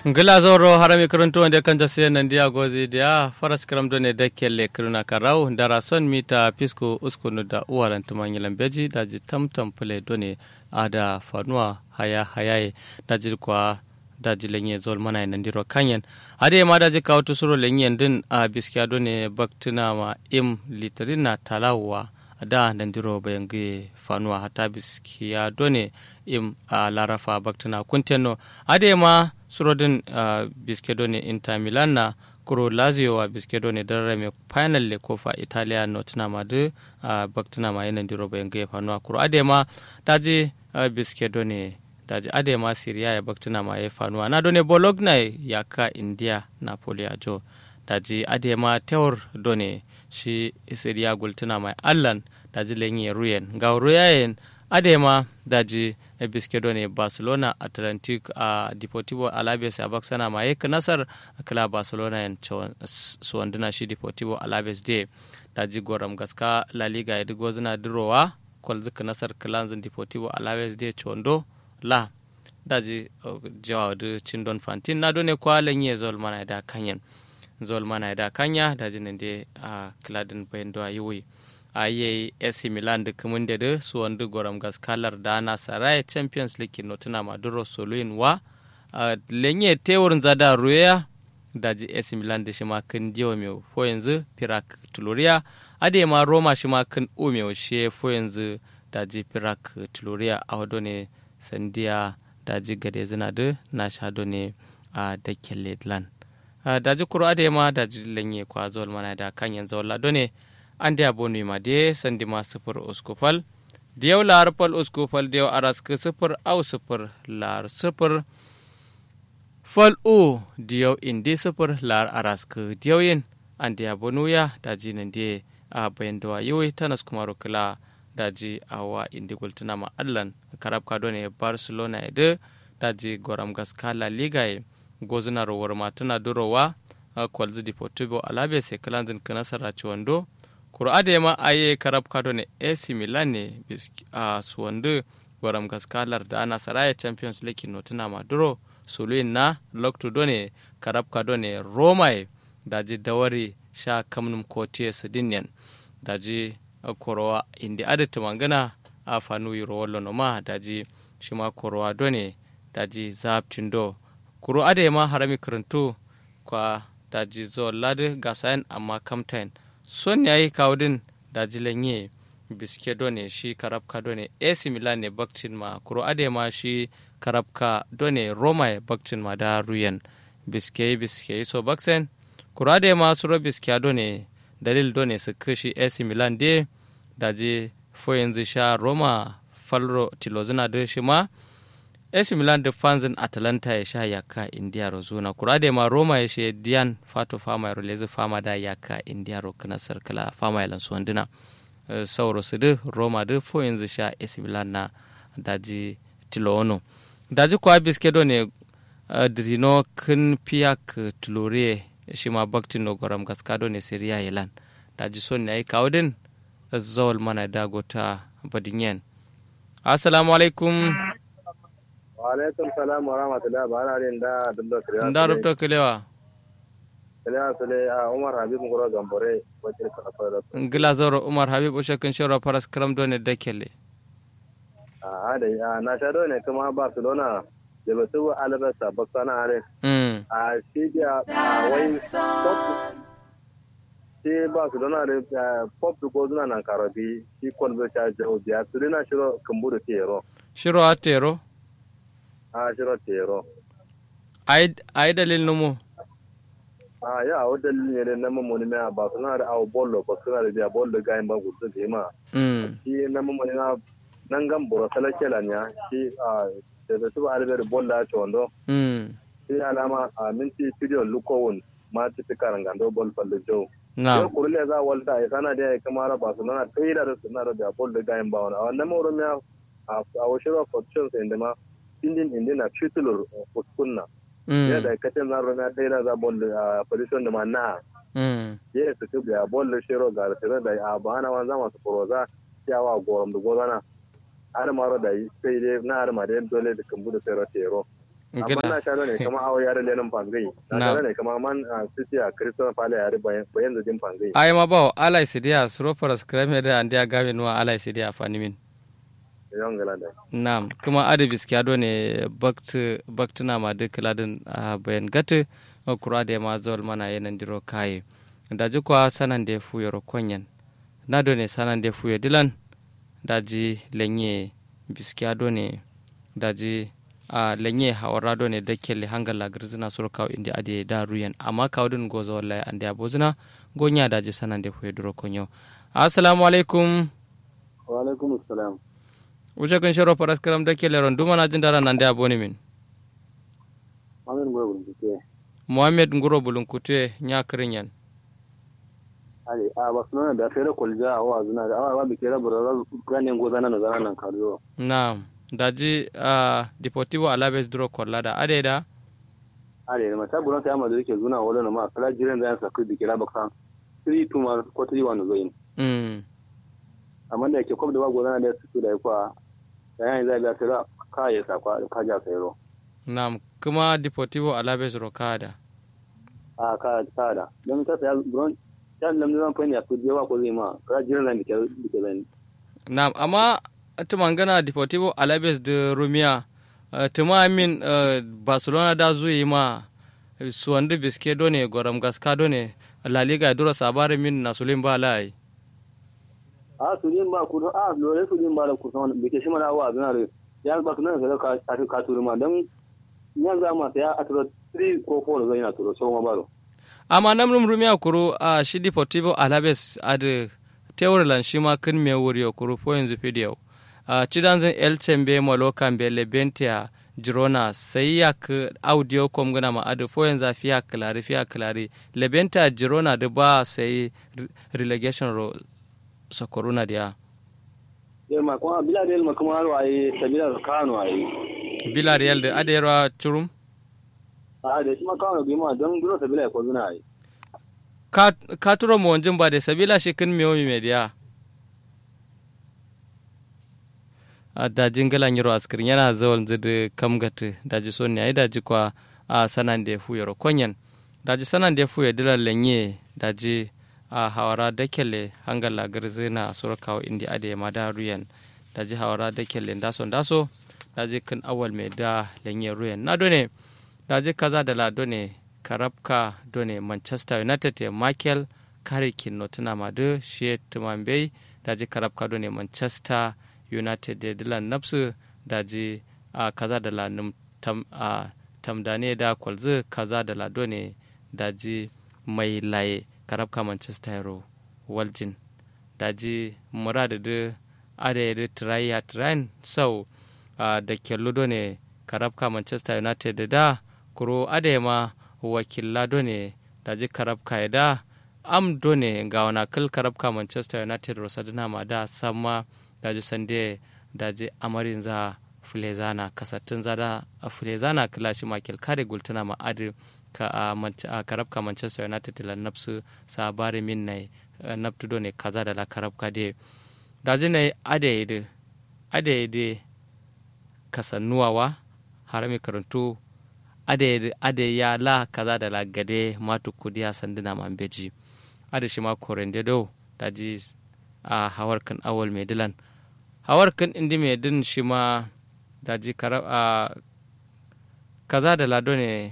ngila zoro harami kuruntu wanda kan jase nan dia gozi dia faras kram do ne dakkelle kuruna karau dara son mita pisco uskunu da uwaran tumanyilan beji da ji tamtam pule do ne ada fanuwa haya hayaye da ji kwa da ji lenye zol mana nan diro kanyen ade ma da ji kawo tusuro lenyen din a biskiya do ne baktina ma im litrina talawa da nan diro bayan ge fanuwa hata biskiya do ne im a larafa baktina kunteno ade ma surodin uh, biskedo ne inter milan na kuro lazio wa biskedo ne darare mai final le kofa italia no tuna ma de uh, baktuna ma yanan diro bayan ga fanuwa kuro adema daji uh, biskedo ne daji adema syria ya baktuna ma ya fanuwa na done bologna ya ka india napoli a jo daji adema tewar done shi syria gultuna mai allan daji lenyi ruyen ga ruyayen adema daji biskedo ne barcelona atlantic a uh, deportivo alaves a baksana ma yake nasar kila barcelona yan suwanduna shi deportivo alaves de daji goram gaska la liga ya digo zina dirowa kwal zika nasar kilanzin deportivo alaves de chondo la daji uh, jawa da cindon fantin na done kwa lenye zol mana da kanyan zol mana da kanya daji nan de a uh, kiladin bayan da yiwuyi a yi AC Milan da kamun da da su wanda goram gaskalar da na saraya Champions League no tuna maduro soluin wa lenye tewurin zada ruya da ji AC Milan da shi ma kan diwa mai fo yanzu Pirak Tuluria ade ma Roma shi ma kan u mai she fo yanzu da ji Pirak Tuluria a wado ne sandiya da ji gade zina da na shado ne a dakken Ledland da ji kuro ade ma da ji lenye kwa zuwa mana da kan yanzu wala ne ande abonu ma de sandi ma sifir uskufal diyau lar pal uskufal diyau arask sifir au sifir lar sifir fal u diyau indi sifir lar arask diyau yin ande abonu ya daji nan de a bayan dawa yiwai tanas kuma rukula daji awa indi gultuna ma allan karab kado ne barcelona ede daji goram gaska la liga e gozuna rowar matuna durowa kwalzi deportivo alaves e kalanzin kanasara ciwando kuro adema aye karab kado ne AC Milan ne a suwandu gwaram gaskalar da ana saraya Champions League no tuna maduro suluin na lokto done karab kado ne Roma daji dawari sha kamnum kotiye sidinyan daji korowa indi adata mangana a fanu yiro wallo no ma daji shima korowa done daji zaptindo kuro adema harami karantu kwa daji zo lade gasayan amma kamtain son ya yi kawudin da jilanye biske done shi karabka done AC Milan ne bakcin ma kuro ade ma shi karabka done Roma ya bakcin ma da ruyan biske biske so baksen kuro ade ma suro biske done dalil done su kashi AC Milan de da je fo yanzu sha Roma falro tilozina da shi ma AC Milan da fanzin Atalanta ya sha yaka India rozuna kurade ma Roma ya she Dian Fato Fama ro lezi fama da yaka India ro kana sarkala fama yalan suwanduna uh, sauro su da Roma da fo yanzu sha AC Milan na daji Tilono daji kwa biske do ne uh, drino kin piyak tulore shi ma bakti no goram gaskado ne Syria yalan daji son ne ai kawdin zawal mana dagota badinyen assalamu alaikum alaikum salam wa rahmatullah ba na rin da dubda kiriya nda rubta kilewa kiriya sule a umar habib ngoro gambore wacce ka fara ngila zoro umar habib ushe kan shoro paras kram do ne dakele a da a na sha do ne kuma barcelona da ba su albasa ba sana are mm a shi da a wai pop shi barcelona da pop ko zuna nan karabi shi kolbe ta jawo biya su na shiro kumburu tero shiro atero a shiro tero ai dalil numu a ya o dalilin ne na mamoni na ba suna da awo bollo ba suna da biya bollo ga ba gudu da ma mm shi na mamoni na nan gan boro sala kela nya shi a da da su alber bolla to ndo mm shi alama a minti video lukowun ma ti karanga ndo bol falle jo na ko kurle za walta ai sana da ai kamara ba suna taida da suna da biya bollo ga ba wani a wannan mawro miya a a washiro fortunes inda ma indin indin na titulur kunna mm ya da katin na rona taida za bollo a position da ma na mm ye su tu biya bollo shiro ga tare da a bana wanza masu foroza yawa gorom da gozana har maro da sai dai na har ma dai dole da kambu da sai tero amma na sha ne kama awo yare lenin pangai na sha ne kama man sisi a kristo pale yare bayan da din pangai ai ma ba ala isidia suro para skrame da andia gawe nuwa ala isidia fanimin yon gala da nam kuma ade biskiya do ne bakt baktuna ma duk ladin bayan gatu kura da ma zol mana yanan diro kai da ji kwa sanan da fu yoro konyen na do ne sanan da fu dilan da ji lenye biskiya do ne da ji a lenye hawara do ne dakkelle hangalla girzina sur kaw indi ade da ruyan amma kawdun gozo wallahi ande abozuna gonya da ji sanan da fu diro konyo assalamu alaikum wa alaikum assalam wuce kun shiro faras karam dakkelle ron duma na jin dara nan da aboni min Muhammad Ngoro Bulunkute. Muhammad Ngoro Bulunkute nya kirin yan. Ali a Barcelona da fere kwalja a wa zuna da awa bi kera bura ganin goza na zana nan kariyo. Na'am. Daji a Deportivo Alaves duro kwalla da ade da? Ale ma ta buran ta yamma da yake zuna wala na ma kala jiran da yan sakri bi kera baksan. 3 to ma ko 3 1 zoyin. Mm. Amma da yake kwab da ba goza da su da yakwa da yan zai ga tira ka ya sakwa ka ja sayro. Na'am. Kuma Deportivo Alaves rokada. A ka kada. Don ta saya buran ta lamni zan fani a kuje wa ko zai ma kala jiran da ke ke zan. Na'am, amma tumangana Deportivo Alaves da Rumia Uh, tuma min uh, barcelona da zuyi ma suwandu biske done goram gaska done la liga duro sabare min na sulim ba lai a sulim ba kudo a lore sulim ba da kusan bike shi mana wa zuna re ya ba kuma ne ka ka ka turu ma dan yan za ma ya atro 3 ko 4 zai na turo so ma baro amma namnum rumia kuro a uh, shi deportivo alaves ad teurlan shi ma kin me wuri kuro po yanzu video Uh, cidanzin elcembe malokambe lebentia jirona sai ya ka audio kom gana ma adu fo yanzu fiya klari fiya klari lebentia jirona da ba sai relegation ro sokoruna dia yel ma kuma bila del ma kuma ro ai sabila kano ai bila real da adero churum a da shi ma kano bi ma don duro sabila ko zuna ai ka ka turo mo onjin ba da sabila shi kin miyo mi media da jingala nyiro askirin yana zawal zidi kamgati daji so ne ai daji kwa a sanan da fu yoro konyen daji sanan da fu ya dila lenye daji a hawara dakele hangala garzina surkawo indi ade mada ruyan daji hawara dakele ndaso ndaso daji kan awal me da lenye ruyan na done daji kaza da la done karabka done manchester united ya michael karikin notuna madu shi tumambe daji karabka done manchester united da dilan nafsu daji a kaza da lanum tam a tamdane da kwalzu kaza da lado ne daji mai laye karabka manchester hero waljin daji murada da ada da tiraya tirayin sau da kello ne karabka manchester united da kuro ada ma wakilla ne daji karabka ya da am done ga wana kal karabka manchester united rosadina ma da sama daji sande daji amarin za fulezana kasattun zada a fulezana kilashi makil kare gultuna ma adi ka a karabka manchester united la nafsu sabari min nai naftudo ne kaza da la karabka de daji ne ade ide ade ide kasannuwawa harami karantu ade ide ade ya la kaza da la gade matu kudiya sanduna mambeji ade shi ma korende do daji a hawar kan awal mai dilan hawar kan indi mai din shi ma daji a kaza da lado ne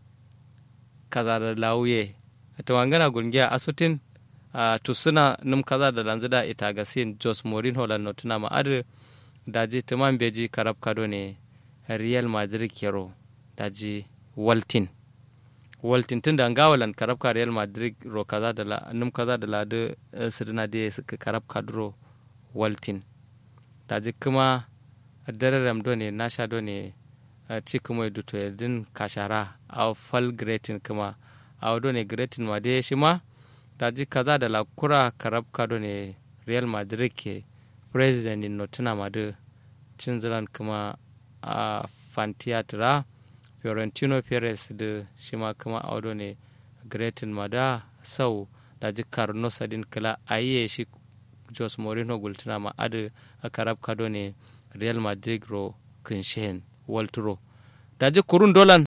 kaza da lauye ta wangana gungiya asutin a tusuna num kaza da lanzu da ita ga sin jos morin holland no tuna ma'ad daji tuman beji karab kado ne real madrid kero daji waltin waltin tun da ngawalan karab ka real madrid ro kaza da la num kaza da lado sidina de suka karab kadro waltin daji kuma dararam do ne nasha do ne ci kuma duto din kashara a fal gretin kuma a do ne gretin ma de shi ma daji kaza da la kura karabka do ne real madrid ke president in notuna ma de cin zilan kuma a fantiatra fiorentino perez da shi ma kuma a do ne gretin ma da sau daji karno sadin kala ayiye shi jos morino gultuna ma adu a karab kado ne real madrid ro kinshen walturo daji kurun dolan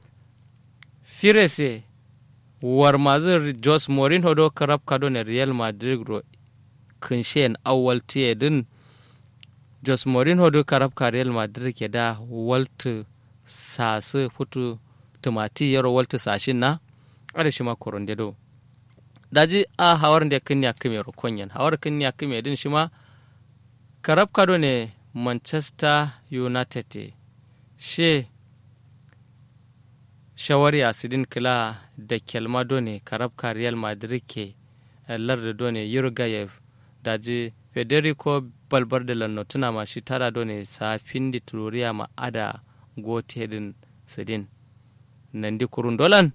firese war mazir jos mourinho do karab kado ne real madrid ro kinshen awal tiye din jos mourinho do karab ka real madrid ke da waltu sasu futu tumati yaro waltu sashin na ada shi ma koronde do daji a hawar da kin ya kime ro konyen hawar kin ya kime din shi ma karab kado ne manchester united she shawari a sidin kila da kelmado ne karabka real madrid ke larda done yurgayev daji federico balbarde lanno tuna ma shi tara done safin di tururiya ma ada gotedin sidin nandi kurun dolan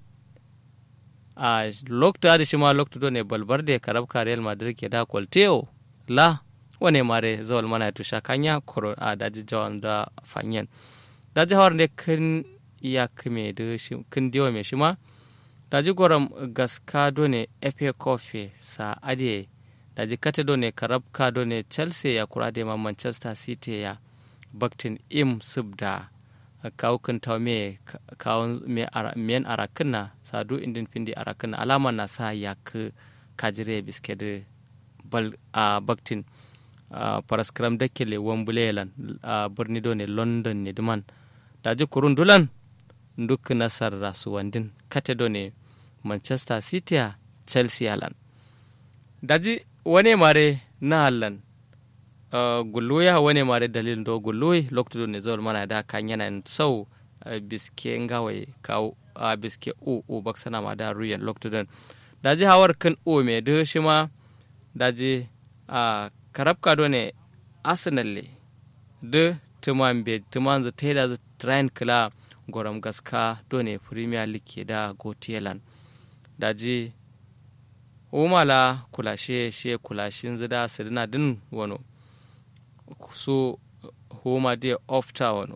a lokta adi shi ma lokta done balbarde karabka real madrid ke da kwalteo la wane mare zawal mana tusha kanya koro a daji jawan da fanyen daji hawar ne kan iya kame da shi kin diwa mai shi ma daji goram gaska do ne efe kofe sa ade daji kate do ne karab ka do ne chelsea ya kura da ma manchester city ya baktin im subda kawo kan taw me kawo me men arakin na sadu indin findi arakin na alama na sa ya ka kajire biske da bal a baktin paraskram da kele wambulelan a birni do ne london ne duman daji kurun dulan duk nasar rasuwandin kate do ne manchester city a chelsea halan daji wane mare na halan uh, gulluya wane mare dalilin do gulluyi lokto do ne zawal mana da kan yana sau uh, biske ngawai kawo a uh, biske u u baksana ma da ruyan lokto don daji hawar kan u me da shi ma daji a karabka do ne arsenal le da tuman be tuman za taida za train kila goram gaska done premier league ke da gotelan daji umala kulashe she kulashin zida sirina din wano su homa de ofta wano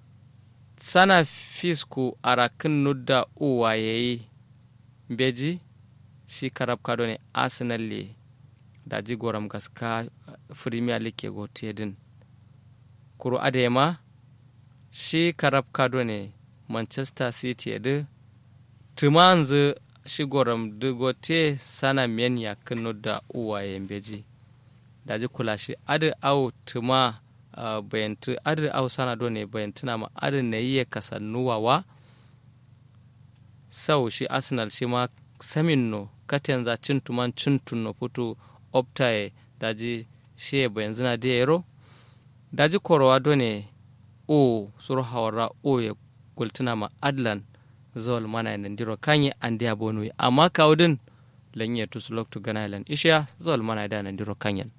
sana fisku arakin nudda uwa yayi beji shi karab kado ne arsenal le daji goram gaska premier league ke gote din kuru adema shi karab kado ne manchester city da tumanzu shi goram dugote sana men ya kano da uwayen beji da ji kula shi adi au tuma uh, bayantu adi au sana do ne bayantuna ma adi na yi kasannuwawa sau shi arsenal shi ma samin no katen za cin tuman cin tunno putu optaye daji shi bayanzu na da yaro daji korowa do ne o suru hawara o ya gultuna ma adlan zawal mana nan diro kanye an dia bonu amma kawdin lanye tus loktu ganailan isha zawal mana da nan diro kanyen